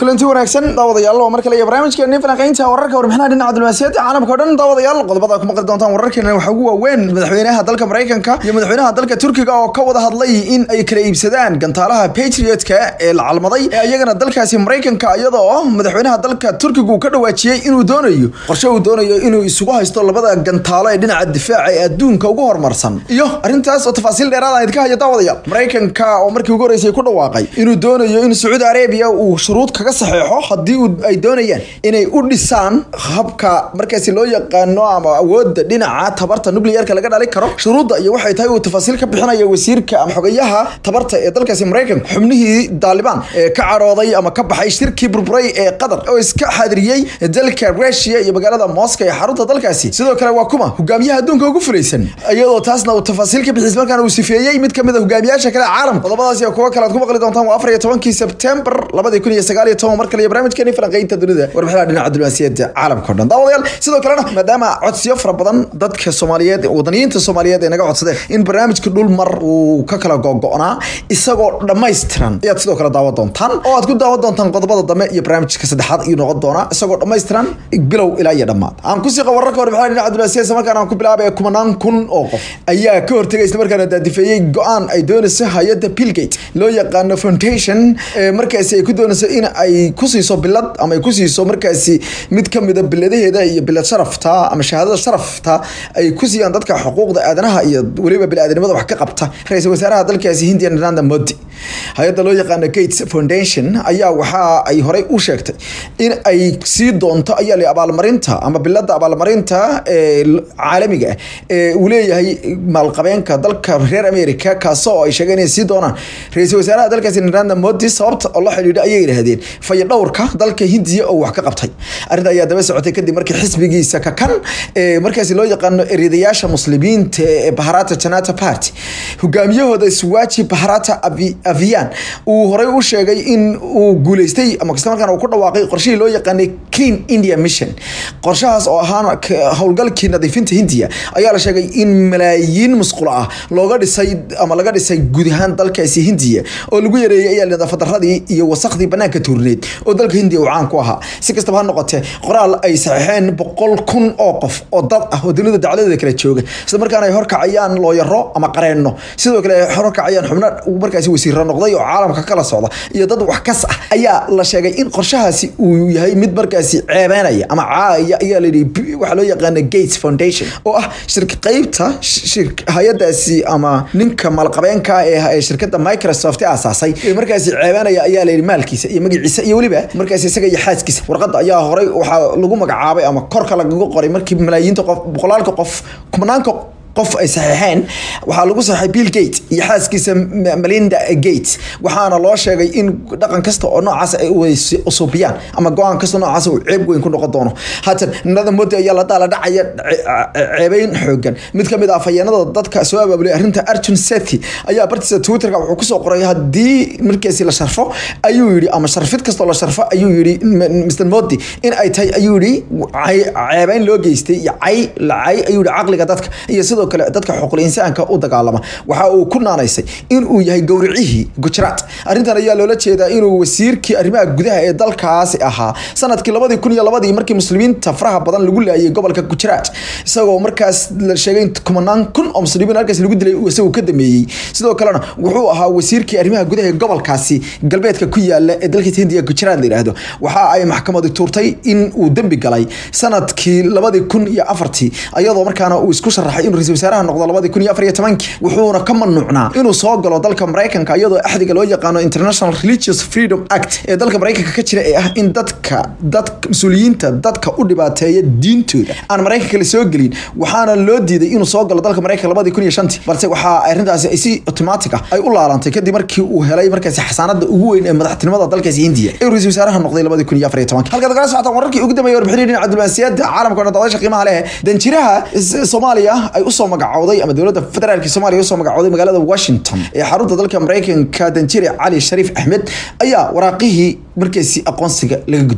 kulanti wanaagsan daawadayaal waa mar kale iyo barnaamijkeeni falanqeynta wararka warbixinaha dhinaca diblomaasiyadda caalamka o dhan daawadayaal qodobada ku maqli doontaan wararkeena waxaa ugu waaweyn madaxweynaha dalka maraykanka iyo madaxweynaha dalka turkiga oo ka wada hadlay in ay kala iibsadaan gantaalaha patriotka ee la calmaday ee iyagana dalkaasi maraykanka iyadoo madaxweynaha dalka turkiga uu ka dhawaajiyey inuu doonayo qorshe uu doonayo inuu isugu haysto labada gantaalo ee dhinaca difaaca ee adduunka ugu horumarsan iyo arrintaas oo tafaasiil dheeraad aan idinka hayo daawadayaal maraykanka oo markii ugu horreysay ku dhawaaqay inuu doonayo in sacuudi arabiya uu shuruud kaga saxeexo haddii ay doonayaan inay u dhisaan habka markaasi loo yaqaano ama awoodda dhinaca tabarta nuclearka laga dhali karo shuruudda iyo waxay tahay uu tafaasiil ka bixinaya wasiirka ama xogayaha tabarta ee dalkaasi maraykanka xubnihii daalibaan ee ka cadhooday ama ka baxay shirkii burburay ee qatar oo iska xaadiriyey dalka rusia iyo magaalada moscow ee xarunta dalkaasi sidoo kale waa kuma hogaamiyaha adduunka ugu fulaysan iyadoo taasna uu tafaasiil ka bixis markaana uu sifeeyey mid kamid a hogaamiyaasha kale caalamka qodobadaas iyo kuwo kale aad ku maqli doontaan waa afar iyo tobankii sebtembar labadi kun iyo sagaal iyo toban mar kale iyo barnaamijkeeni falanqeynta dunida warbixinaha dhinaca diblomaasiyadda caalamka o dhan daawadayaal sidoo kalena maadaama codsiyo fara badan dadka soomaaliyeed wadaniyiinta soomaaliyeed ay naga codsadeen in barnaamijka dhul mar uu ka kala gogo'naa isagoo dhammaystiran ayaad sidoo kale daawan doontaan oo aad ku daawan doontaan qodobada dambe iyo barnaamijka saddexaad ayuu noqon doonaa isagoo dhammaystiran bilow ilaa iyo dhammaad aan ku siiqa wararka warbixinaha dhinaca diblomaasiyadda isla markaana aan ku bilaabaya kumanaan kun oo qof ayaa ka hortegay isla markaana daadifeeyey go-aan ay doonayso hay-adda pilgate loo yaqaano foundation markaasi ay ku doonayso in ay ku siiso bilad ama ay ku siiso markaasi mid ka mida biladaheeda iyo bilad sharafta ama shahaadada sharafta ay ku siiyaan dadka xuquuqda aadanaha iyo weliba bili-aadanimada wax ka qabta ra-iisul wasaaraha dalkaasi hindiya narendra modi hay-adda loo yaqaano gates foundation ayaa waxa ay horey u sheegtay in ay sii doonto ayaa la abaalmarinta ama bilada abaalmarinta ee caalamiga ah ee uu leeyahay maalqabeenka dalka reer america kaasoo ay sheegeen inay sii doonaan ra-iisul wasaaraha dalkaasi narendra modi sababta oo la xidhiidha ayay yidhaahdeen fayadhowrka dalka hindiya oo wax ka qabtay arrinta ayaa daba socotay kadib markii xisbigiisa kakan ee markaasi loo yaqaano eredayaasha muslimiinta ee baharata janata party hogaamiyahooda swaji baharata avian uu horey u sheegay in uu guuleystay ama kasta markaan uu ku dhawaaqay qorshihii loo yaqaanay clean india mission qorshahaas oo ahaan howlgalkii nadiifinta hindiya ayaa la sheegay in malaayiin musqulo ah looga dhisay ama laga dhisay guud ahaan dalkaasi hindiya oo lagu yareeyay ayaa nadaafadarradii iyo wasakhdii banaanka tuurneed oo dalka hindiya uu caan ku ahaa si kastaba ha noqotee qoraal ay saxeexeen boqol kun oo qof oo dad ah oo dunida dacladeeda kala jooga isla markaana ay horkacayaan looyaro ama qareenno sidoo kale ay horkacayaan xubno markaasi wasiiro noqday oo caalamka kala socda iyo dad wax kas ah ayaa la sheegay in qorshahaasi uu yahay mid markaasi ceebeynaya ama caaya ayaa layidhi waxaa loo yaqaana gates foundation oo ah shirka qeybta hay-adaasi ama ninka maalqabeenka ee shirkadda microsoft aasaasay ee markaasi ceebeynaya ayaa layidhi maalkiisa iyo magaciisa iyo weliba markaasi isaga iyo xaaskiisa warqadda ayaa horey waxaa lagu magacaabay ama korka lagaga qoray markii malaayiinta qof boqolaalka qof kumanaanka qof ay saxeexeen waxaa lagu saxay bill gate iyo xaaskiisa melinda gate waxaana loo sheegay in dhaqan kasta oo noocaas ay usuubiyaan ama go-aan kasta noocaas uu ceeb weyn ku noqon doono haatan nada modi ayaa la daala dhacaya ceebeyn xoogan mid kamid ah afhayeenada dadka soo abaabulay arrinta arjun sethi ayaa bartiisa twitterka wuxuu kusoo qoray haddii markaasi la sharfo ayuu yidhi ama sharfid kastoo la sharfo ayuu yidhi mr modi in ay tahay ayuu yidhi ceebeyn loo geystay iyo cay la cay ayuu yidhi caqliga dadka iyo sidoo kale dadka xuquuqul insaanka u dagaalama waxa uu ku naanaysay in uu yahay gowricihii gujaraat arrintan ayaa loola jeedaa inuu wasiirkii arrimaha gudaha ee dalkaasi ahaa sanadkii labadii kun iyo labadii markii muslimiinta faraha badan lagu laayay gobolka gujaraat isagoo markaas la sheegay in kumanaan kun oo muslimiin halkaas lagu dilay isagoo ka dameeyey sidoo kalena wuxuu ahaa wasiirkii arrimaha gudaha ee gobolkaasi galbeedka ku yaala ee dalka hindiya gujaraat la yidhaahdo waxa ay maxkamadu tuurtay in uu dembi galay sanadkii labadii kun iyo afartii ayadoo markaana uu isku sharaxay inuu ra-isul wasaaraha noqdo labadii kun iyo afar iyo tobankii wuxuuna ka mamnuucnaa inuu soo galo dalka maraykanka iyadoo axdiga loo yaqaano international religious freedom act ee dalka maraykanka ka jira ee ah in dadka dadka mas-uuliyiinta dadka u dhibaateeya diintooda aan maraykanka la soo gelin waxaana loo diiday inuu soo galo dalka maraykanka labadii kun iyo shantii balse waxaa arrintaasi ay si automatic ah ay u laalantay kadib markii uu helay markaasi xasaanada ugu weyn ee madaxtinimada dalkaasi hindiya ee ra-isul wasaaraha noqday labadii kun iyo afar iyo tobankii halkaad kala socotaan wararkii ugu dambeeyay warbixinii dhinaca diblomaasiyadda caalamka o dhan daawasha qiimaha leh danjiraha soomaaliya ay usoo magacowday ama dowladda federaalk soomaaliya usoo magacowday magaalada washington ee xarunta dalka maraykanka danjire cali shariif axmed ayaa waraaqihii markaasi aqoonsiga laga guddoomiyey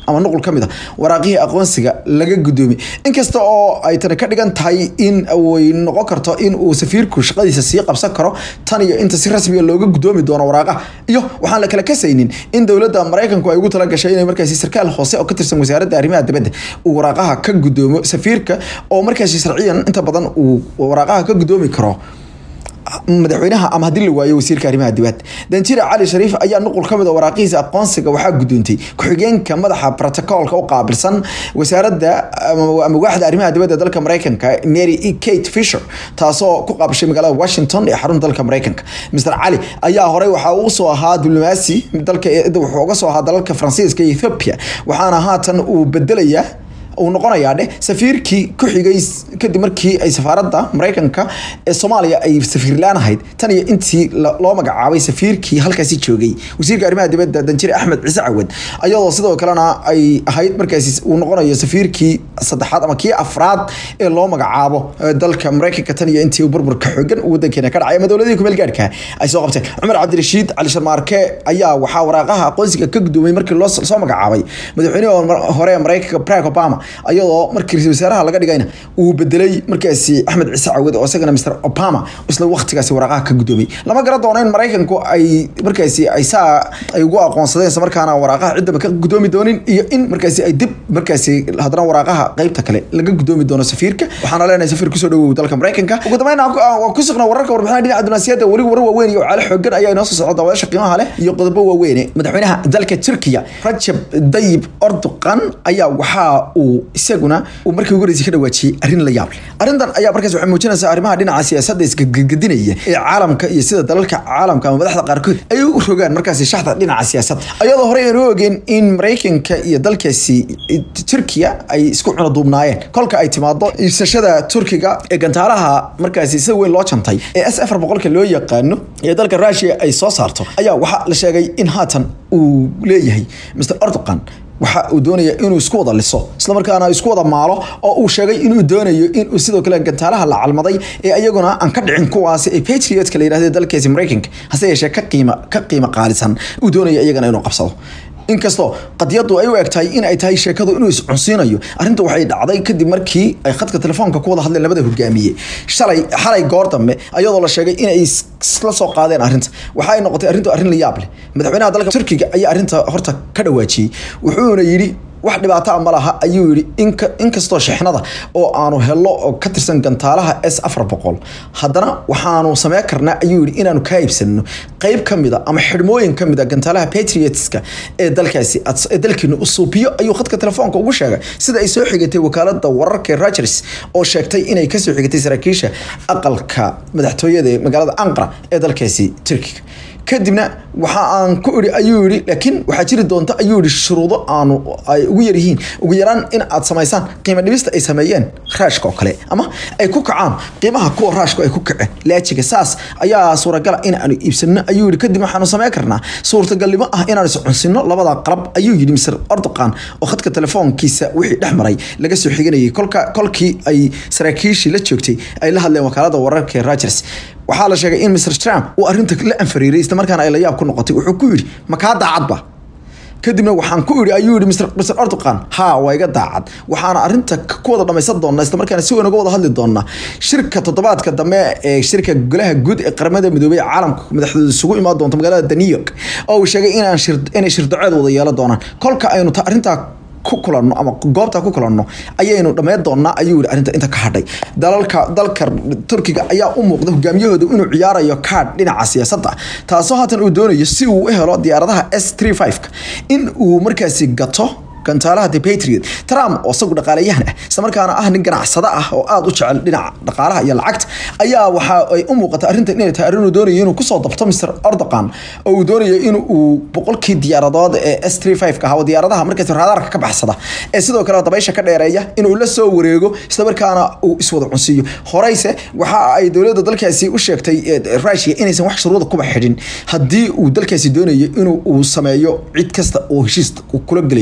ama nuqul ka mid a waraaqihii aqoonsiga laga gudoomi inkasta oo ay tani ka dhigan tahay in way noqon karto in uu safiirku shaqadiisa sii qabsan karo tan iyo inta si rasmiga looga gudoomi doono waraaqaha iyo waxaan la kala kasaynin in dowladda maraykanku ay ugu tala gashay inay markaasi sarkaal hoose oo ka tirsan wasaaradda arrimaha dibadda uu waraaqaha ka gudoomo safiirka oo markaasi sharciyan inta badan uu waraaqaha ka gudoomi karo madaxweynaha ama haddii la waayo wasiirka arrimaha dibadda danjira cali shariif ayaa nuqul ka mid a waraaqihiisa aqoonsiga waxaa gudoontay ku-xigeenka madaxa protocolka u qaabilsan wasaaradda ama waaxda arrimaha dibadda dalka maraykanka mary e kate fisher taasoo ku qaabishay magaalada washington ee xarunta dalka maraykanka mr cali ayaa horey waxaa uu soo ahaa diblomaasi dalka wuxuu uga soo ahaa dalalka faransiiska iyo ethiopia waxaana haatan uu bedelayaa uu noqonayaa dheh safiirkii ku xigay kadib markii ay safaaradda maraykanka ee soomaaliya ay safiirlaan ahayd tan iyo intii loo magacaabay safiirkii halkaasi joogay wasiirka arrimaha dibadda danjire axmed ciise cawad ayadoo sidoo kalena ay ahayd markaasi uu noqonayo safiirkii saddexaad ama kii afraad ee loo magacaabo dalka maraykanka tan iyo intii burburka xoogan wadankeena ka dhacay ama dowladihii kumeel gaadhka ay soo qabteen cumar cabdirashiid cali sharmaarke ayaa waxaa waraaqaha aqoonsiga ka gudoomay markii loo soo magacaabay madaxweynihii hore ee maraykanka barack obama ayadoo markii ra-isul wasaaraha laga dhigayna uu bedelay markaasi axmed ciise cawad oo isagana mr obama isla waqtigaasi waraaqaha ka gudoomay lama gara doono in maraykanku ay markaasi ay saa ay ugu aqoonsadeen isla markaana waraaqaha ciddaba ka gudoomi doonin iyo in markaasi ay dib markaasi haddana waraaqaha qeybta kale laga gudoomi doono safiirka waxaana leenahay safiir kusoo dhawow dalka maraykanka ugu dambeyn waa ku sugnaa wararka warbixinaha dhinaca dunaasiyadda weli warar waaweyn iyo caalo xoogan ayaa inoo soo socda daawadaasha qiimaha leh iyo qodobo waaweyne madaxweynaha dalka turkiya rajab dayib orduqan ayaa waxaa uu isaguna uu markii ugu horeysay ka dhawaajiyey arrin la yaab leh arrintan ayaa markaas waxay muujinaysaa arrimaha dhinaca siyaasadda isgedgedinaya ee caalamka iyo sida dalalka caalamka ama madaxda qaarkood ay u rogaan markaasi shaxda dhinaca siyaasadda ayadoo horey aanu ogeen in maraykanka iyo dalkaasi turkiya ay isku cunaduubnaayeen kolka ay timaado iibsashada turkiga ee gantaalaha markaasi sida weyn loo jantay ee s afar boqolka loo yaqaano ee dalka rushia ay soo saarto ayaa waxaa la sheegay in haatan uu leeyahay mr erdogan waxa uu doonaya inuu isku wada liso islamarkaana isku wada maalo oo uu sheegay inuu doonayo inuu sidoo kale gantaalaha la calmaday ee iyaguna aan ka dhicin kuwaasi ee patriotka la yidhahdo dalkaasi maraykanka hase yeeshee ka qiima ka qiimo qaalisan uu doonaya iyagana inuu qabsado inkastoo qadiyadu ay u eg tahay in ay tahay sheekadu inuu iscunsiinayo arrinta waxay dhacday kadib markii ay khadka telefoonka ku wada hadleen labada hogaamiye shalay xalay goor dambe ayadoo la sheegay inay isla soo qaadeen arrinta waxa ay noqotay arrintu arrin la yaab leh madaxweynaha dalka turkiga ayaa arrinta horta ka dhawaajiyey wuxuuna yidhi wax dhibaato ma laha ayuu yidhi inkastoo shixnada oo aanu helo oo ka tirsan gantaalaha s afar boqol haddana waxaanu sameyn karnaa ayuu yidhi inaanu kaa iibsano qeyb ka mida ama xidhmooyin ka mida gantaalaha patriotska ee dalkaasi ee dalkeenu usuubiyo ayuu khadka telefoonka ugu sheegay sida ay soo xigatay wakaalada wararka rogers oo sheegtay inay kasoo xigatay saraakiisha aqalka madaxtooyada ee magaalada anqara ee dalkaasi turkiga kadibna waxa aan ku iri ayuu yidhi laakiin waxaa jiri doonta ayuu yidhi shuruudo aanu ay ugu yar yihiin ugu yaraan in aad samaysaan qiimo dhibista ay sameeyeen raashka oo kale ama ay ku kacaan qiimaha kuwa raashku ay ku kaceen laajiga saas ayaa suuragala in aanu iibsano ayuu yidhi kadib waxaanu sameyn karnaa suurtagalnimo ah inaanu iscunsino labada qalab ayuu yidhi mr erdogan oo khadka telefoonkiisa wixii dhex maray laga soo xiganayay kolka kolkii ay saraakiishii la joogtay ay la hadleen wakaalada wararka ee rogers waxaa la sheegay in mr trump uu arrinta la anfariiray isla markaana ay la yaab ku noqotay wuxuu ku yidhi makaa daacadba kadibna waxaan ku idhi ayuu yihi mr mr erdogan haa waa iga daacad waxaana arrinta ku wada dhamaysan doonaa isla markaana si weyn uga wada hadli doonaa shirka toddobaadka dambe ee shirka golaha guud ee qaramada midoobay ee caalamka madaxdooda isugu imaan doonto magaalada new york oo uu sheegay inaan shir inay shirdaceed wada yeelan doonaan kolka aynu arrintaa ku kulanno ama goobta ku kulanno ayaynu dhammayn doonaa ayuu yihi arrinta inta ka hadhay dalalka dalka turkiga ayaa u muuqda hogaamiyahooda inuu ciyaarayo kaadh dhinaca siyaasadda taasoo haatan uu doonayo si uu u helo diyaaradaha s three five-ka in uu markaasi gato gantaalaha the patriot trump oo isagu dhaqaalayahan ah isla markaana ah nin ganacsado ah oo aada u jecel dhinaca dhaqaalaha iyo lacagta ayaa waxa ay u muuqata arrintan inay tahay arrin uu doonayo inuu kusoo dabto mr erdogan oo uu doonayo in uu boqolkii diyaaradood ee s three five ka ahaa diyaaradaha markaas raadaarka ka baxsada ee sidoo kale dabaysha ka dheereeya inuu la soo wareego isla markaana uu iswada cunsiiyo horeyse waxa ay dowladda dalkaasi u sheegtay rushia inaysan wax shuruuda kuba xidhin haddii uu dalkaasi doonayo inuu uu sameeyo cid kasta oo heshiis kula gelayo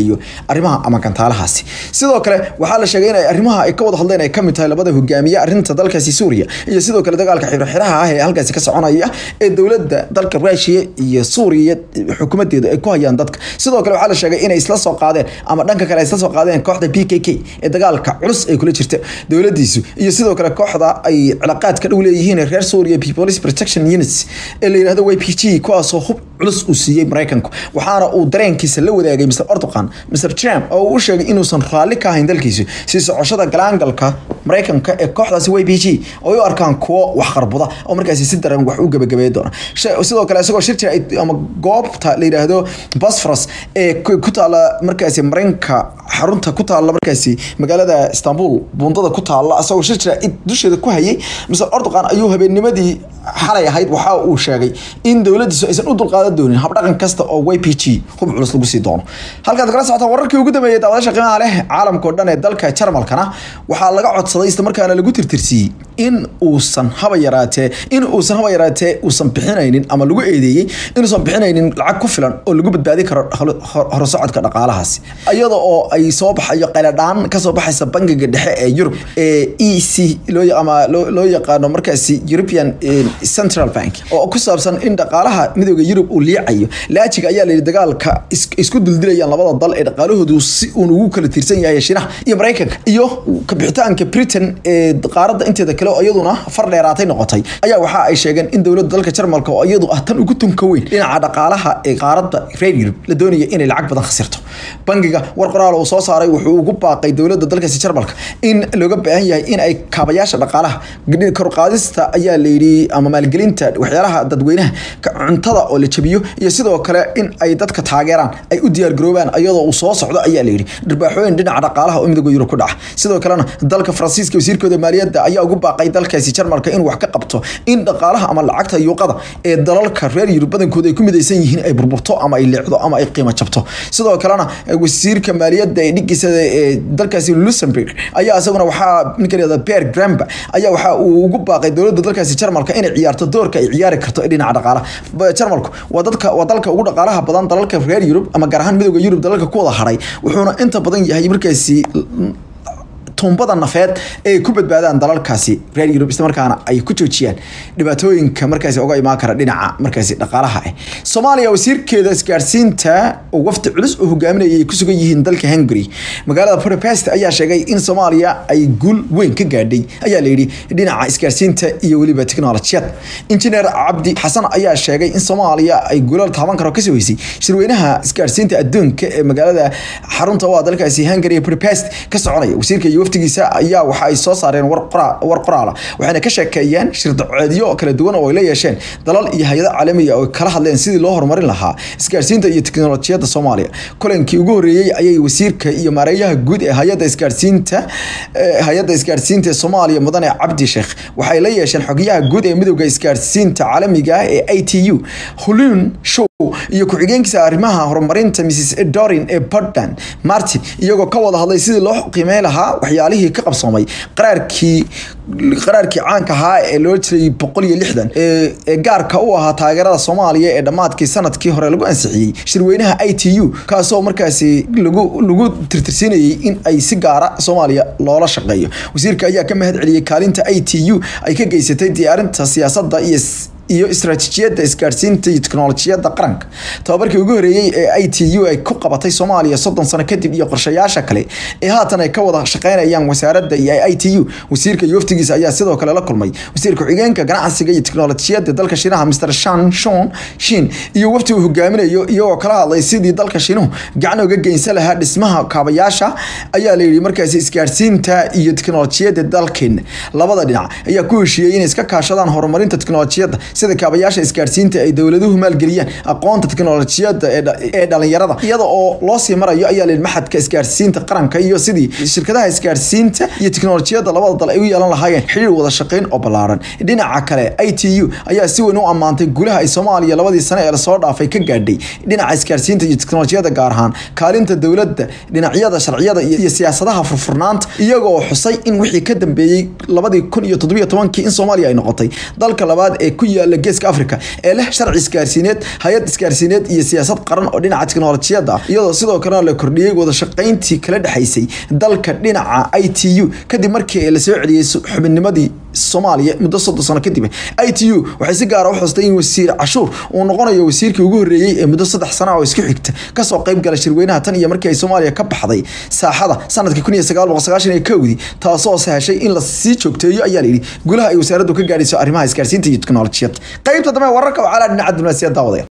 arrimaha ama gantaalahaasi sidoo kale waxaa la sheegay in ay arrimaha ay ka wada hadleen ay kamid tahay labada hogaamiye arrinta dalkaasi suuriya iyo sidoo kale dagaalka xirxiraha ah ee halkaasi ka soconaya ee dowladda dalka ruushiya iyo suuriya xukuumadeeda ay ku hayaan dadka sidoo kale waxaa la sheegay inay isla soo qaadeen ama dhanka kale ay isla soo qaadeen kooxda p k k ee dagaalka culus ay kula jirta dowladiisu iyo sidoo kale kooxda ay cilaaqaad ka dhow leeyihiin reer suuriya police protection units ee la yidhahdo y p g kuwaasoo hub culus uu siiyey maraykanku waxaana uu dareenkiisa la wadaagay mr ordoqan mr trump oo uu u sheegay inuusan raalli ka ahayn dalkiisu sii socoshada galaangalka maraykanka ee kooxdaasi y p g oo u arkaan kuwo wax qarbuda oo markaasi si daran wax u gabagabeey doona sidoo kale isagoo shir jira ama goobta la yidhaahdo bosforos ee ku taala markaasi marinka xarunta ku taala markaasi magaalada istanbul buundada ku taala isagoo shir jira dusheeda ku hayay mr ordoqan ayuu habeennimadii xalay ahayd waxa uu sheegay in dowladiisu aysan u dulqaadan doonin habdhaqan kasta oo y p g hub culus lagu sii doono halkaad kala socota wararkii ugu dambeeyay daawadasha qiimaha leh caalamkao dhan ee dalka jarmalkana waxaa laga codsaday isla markaana lagu tirtirsiiyey in uusan haba yaraatee in uusan haba yaraatee uusan bixinaynin ama lagu eedeeyey inuusan bixinaynin lacag ku filan oo lagu badbaadi karo horusocodka dhaqaalahaasi iyada oo ay soo baxayo qayladhaan kasoo baxaysa bangiga dhexe ee yurub ee e c ama loo yaqaano markaasi european central bank oo ku saabsan in dhaqaalaha midooda yurub uu liicayo laajiga ayaa layidhi dagaalka isku duldilayaan labada dal ee dhaqaalahoodu si uun ugu kala tiirsan yahay shiinaha iyo maraykanka iyo kabixitaanka britain ee qaaradda inteeda kale oo iyaduna far dheeraatay noqotay ayaa waxa ay sheegeen in dowladda dalka jarmalka oo iyadu ah tan ugu tunka weyn dhinaca dhaqaalaha ee qaaradda reer yurub la doonaya inay lacag badan khasirto bangiga war qoraal uu soo saaray wuxuu ugu baaqay dowladda dalkaasi jarmalka in looga baahan yahay in ay kaabayaasha dhaqaalaha korqaadista ayaa layidhi ama maalgelinta waxyaalaha dadweynaha cuntada oo la jabiyo iyo sidoo kale in ay dadka taageeraan ay u diyaargaroobaan iyadoo uu soo socdo ayaa layidhi dharbaaxooyin dhinaca dhaqaalaha oo midooda yurub ku dhaca sidoo kalena dalka faransiiska wasiirkooda maaliyadda ayaa ugu baaqay dalkaasi jarmalka in wax ka qabto in dhaqaalaha ama lacagta yuuqada ee dalalka reer yurub badankooda ay ku midaysan yihiin ay burburto ama ay leecdo ama ay qiimo jabto sidoo kalena wasiirka maaliyadda ee dhigiisada ee dalkaasi luxemburg ayaa isaguna waxaa ninka la yihahda beer gramba ayaa waxa uu ugu baaqay dowladda dalkaasi jarmalka inay ciyaarto doorka ay ciyaari karto ee dhinaca dhaqaalaha jarmalku waa dadka waa dalka ugu dhaqaalaha badan dalalka reer yurub ama gaar ahaan midooda yurub dalalka ku wada hadhay wuxuuna inta badan yahay markaasi tuumbada nafeed ee ay ku badbaadaan dalalkaasi reer yurub isla markaana ay ku joojiyaan dhibaatooyinka markaasi uga imaan kara dhinaca markaasi dhaqaalaha ah soomaaliya wasiirkeeda isgaarsiinta oo wafdi culus oo hogaaminaya ay ku sugan yihiin dalka hungary magaalada budapest ayaa sheegay in soomaaliya ay guul weyn ka gaadhay ayaa layidhi dhinaca isgaarsiinta iyo weliba teknolojiyad injineer cabdi xasan ayaa sheegay in soomaaliya ay guulal taaban karo kasoo heysay shirweynaha isgaarsiinta adduunka ee magaalada xarunta u ah dalkaasi hungary ee budapest ka soconaya wasiirka iyo waftigiisa ayaa waxa ay soo saareen war qoraala waxayna ka sheekeeyeen shirdacoodyo kala duwan oo ay la yeesheen dalal iyo hay-ado caalamiga oo kala hadleen sidii loo horumarin lahaa isgaarsiinta iyo teknolojiyadda soomaaliya kulankii ugu horreeyey ayay wasiirka iyo maareeyaha guud ee hay-adda isgaarsiinta hay-adda isgaarsiinta ee soomaaliya mudane cabdi sheekh waxay la yeesheen xogyaha guud ee midowda isgaarsiinta caalamiga ee i t u hulun show iyo ku-xigeenkiisa arrimaha horumarinta mrs dorin ee portland martin iyagoo ka wada hadlay sidii loo qiimeyn lahaa waxyaalihii ka qabsoomay qaraarkii qaraarkii caanka ahaa ee loo jiray boqol iyo lixdan ee gaarka u ahaa taageerada soomaaliya ee dhammaadkii sanadkii hore lagu ansixiyey shirweynaha i t u kaasoo markaasi lagu lagu tirtirsiinayay in ay si gaara soomaaliya loola shaqeeyo wasiirka ayaa ka mahad celiyey kaalinta i t u ay ka geysatay diyaarinta siyaasadda iyo iyo istaraatiijiyadda isgaarsiinta iyo teknolojiyadda qaranka tababarkii ugu horeeyey ee i t u ay ku qabatay soomaaliya soddon sano kadib iyo qorshayaasha kale ee haatan ay ka wada shaqeynayaan wasaaradda iyo i t u wasiirka iyo waftigiisa ayaa sidoo kale la kulmay wasiirka ku-xigeenka ganacsiga iyo teknolojiyadda dalka shiinaha mr shan shon shin iyo wafti uu hogaaminayo iyagoo kala hadlay sidii dalka shiinuhu gacan uga geynsan lahaa dhismaha kaabayaasha ayaa layidhi markaasi isgaarsiinta iyo teknolojiyadda dalkeena labada dhinac ayaa ku heshiiyey inay iska kaashadaan horumarinta teknolojiyadda sida kaabayaasha isgaarsiinta ay dowladuhu maalgeliyaan aqoonta teknolojiyadda ee dhalinyarada iyada oo loo sii marayo ayaa layidhi maxadka isgaarsiinta qaranka iyo sidii shirkadaha isgaarsiinta iyo teknolojiyadda labada dal ay u yeelan lahaayeen xiriir wada shaqeyn oo ballaaran dhinaca kale i t u ayaa si weyn u ammaantay guulaha ay soomaaliya labadii sane ee lasoo dhaafay ka gaadhay dhinaca isgaarsiinta iyo teknolojiyadda gaar ahaan kaalinta dowladda dhinacyada sharciyada iyo siyaasadaha furfurnaanta iyagoo xusay in wixii ka dambeeyey labadii kun iyo toddobiyo tobankii in soomaaliya ay noqotay dalka labaad ee ku yaala yaala geeska africa ee leh sharci isgaarsiineed hay-ad isgaarsiineed iyo siyaasad qaran oo dhinaca teknolojiyadda ah iyadoo sidoo kalena la kordhiyey wada shaqayntii kala dhexaysay dalka dhinaca i t u kadib markii la soo celiyey xubinnimadii soomaaliya muddo soddon sano kadib i t u waxay si gaara u xustay in wasiir cashuur uu noqonayo wasiirkii ugu horreeyey ee muddo saddex sana oo isku xigta kasoo qayb gala shirweynaha tan iyo markii ay soomaaliya ka baxday saaxada sanadkii kun iyo sagaal boqol sagaashan iyo kowdii taasoo sahashay in la sii joogteeyo ayaa layidhi gulaha ay wasaaraddu ka gaadhayso arrimaha isgaarsiinta iyo teknolojiyad qaybta dambe wararka waxaa la dhinaca diblomaasiyad daawadaya